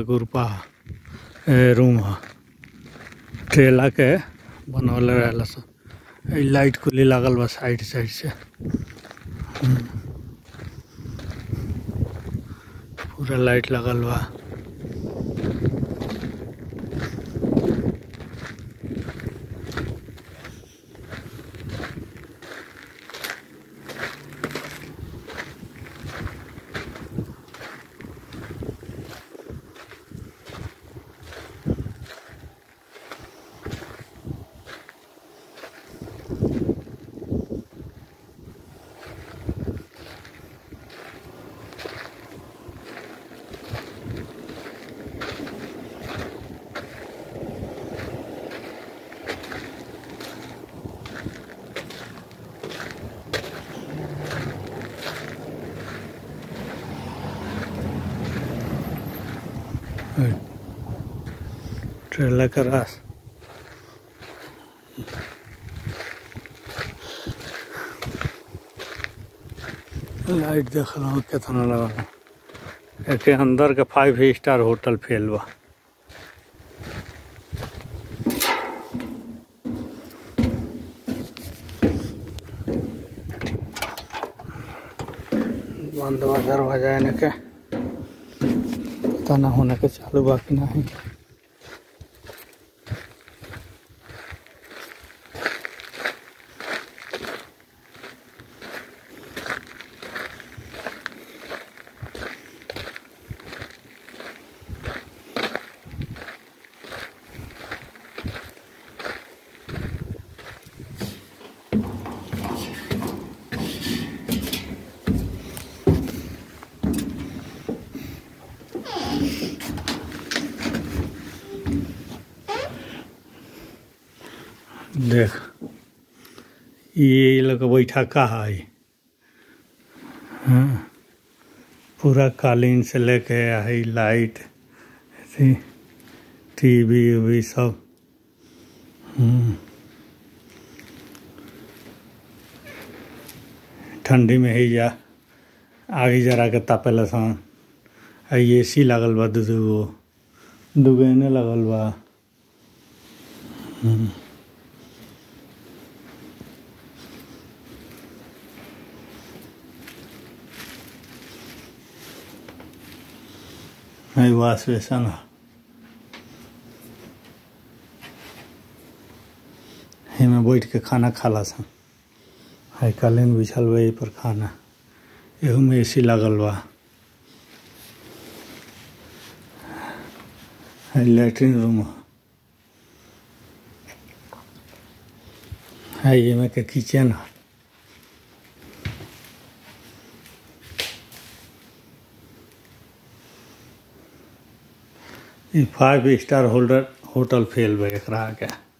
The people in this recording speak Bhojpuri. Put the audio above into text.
गुरपा ए, रूम ह ट्रेला के बनवले रहेला सन ई लाइट कुली लागल बा साइड साइड से हम्म। पूरा लाइट लगल बा ट्रेला का रास लाइट देख रहा हूँ कितना लगा एके अंदर के फाइव स्टार होटल फेल बा बंद बा दरवाजा एने के पता ना होने के चालू बा कि नहीं देख ये लोग बैठा का है हाँ पूरा कालीन से लेके आई लाइट ऐसे टीवी उवी सब हम्म। ठंडी में ही जा आगे जरा के तापेला सन आ ए सी लागल बा दू दूगो दूगो एने लागल बा हम्म। है वाश बेसन ह एमे बैठ के खाना खाला सन है कालीन बिछल बा एही पर खाना एहू में एसी लागल बा है लैट्रिन रूम ह है एमे के किचन ह ई five star holder hotel fail बा एकरा आगे